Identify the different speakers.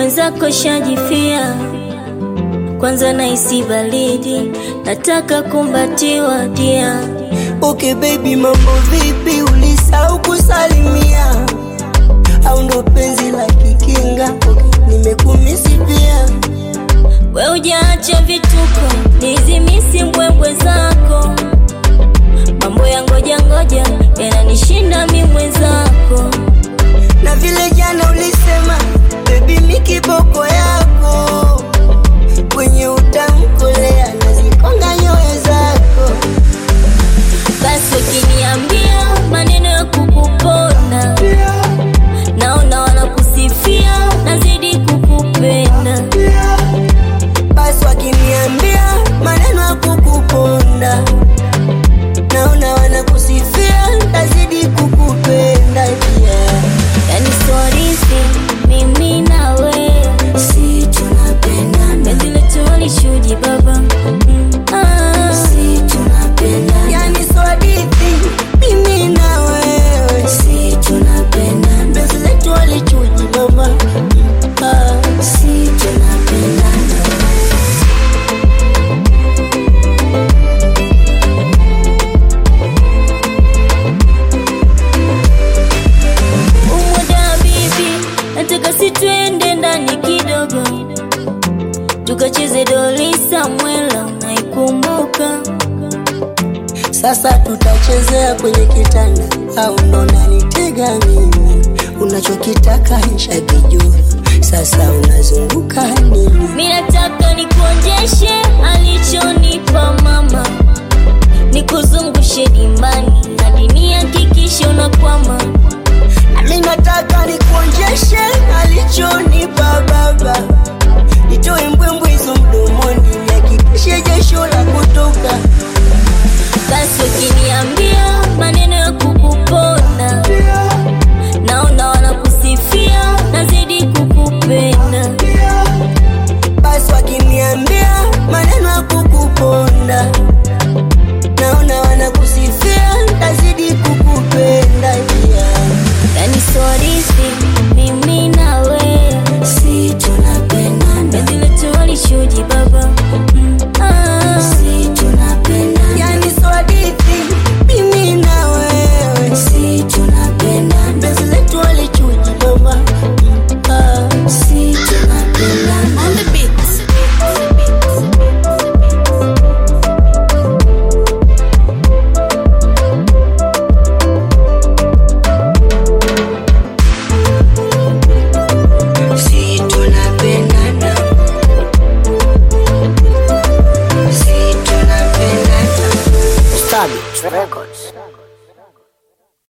Speaker 1: mwenzako shajifia, kwanza nahisi baridi, nataka kumbatiwa dia.
Speaker 2: Okay baby, mambo vipi? Ulisahau kusalimia au ndo penzi la kikinga? Okay, nimekumisi pia.
Speaker 1: We hujaacha vituko, nizimisi mbwembwe zako, mambo ya ngoja ngoja yananishinda mi mwenzako.
Speaker 2: na vile jana ulisema baby, mi kiboko yako kwenye utamkolea nazikonga nyoyo zako.
Speaker 1: Basi ukiniambia maneno ya kukuponda, naona wanakusifia, nazidi kukupenda.
Speaker 2: Basi wakiniambia maneno ya kukuponda, naona wanakusifia, tazidi kukupenda yeah.
Speaker 1: Yani sorisi mimi na wewe,
Speaker 2: Si tunapendana,
Speaker 1: penzi letu walishuji baba Mm, ah.
Speaker 2: si tunapendana, yani so hadithi mimi na wewe, si tunapendana, penzi letu walichuji mama, ah, si tunapendana.
Speaker 1: Umoja bibi, nataka si twende ndani kidogo, tukacheze doli Samwela, unaikumbuka?
Speaker 2: Sasa tutachezea kwenye kitanda au ndo nanitega mimi? Unachokitaka nishakijua, sasa unazunguka nini?
Speaker 1: Mi nataka nikuonjeshe alichonipa mama, nikuzungushe dimbani hadi nihakikishe unakwama.
Speaker 2: Nami nataka nikuonjeshe alichonipa baba, nitoe mbwembwe hizo mdomoni, nihakikishe jasho la kutoka.
Speaker 1: Basi ukiniambia maneno ya kukuponda, naona wanakusifia, nazidi kukupenda.
Speaker 2: Basi wakiniambia maneno ya kukuponda, naona wanakusifia, tazidi kukupenda yeah.
Speaker 1: Yani sorisi mimi na wewe,
Speaker 2: Si tunapendana,
Speaker 1: penzi letu walishuji baba Mm, ah.
Speaker 2: si tunapendana, yani so hadithi mimi na wewe, si tunapendana, penzi letu walichuji mama, ah, si tunapendana. On the beat. Si tunapendana, si tunapendana. Stabit Records.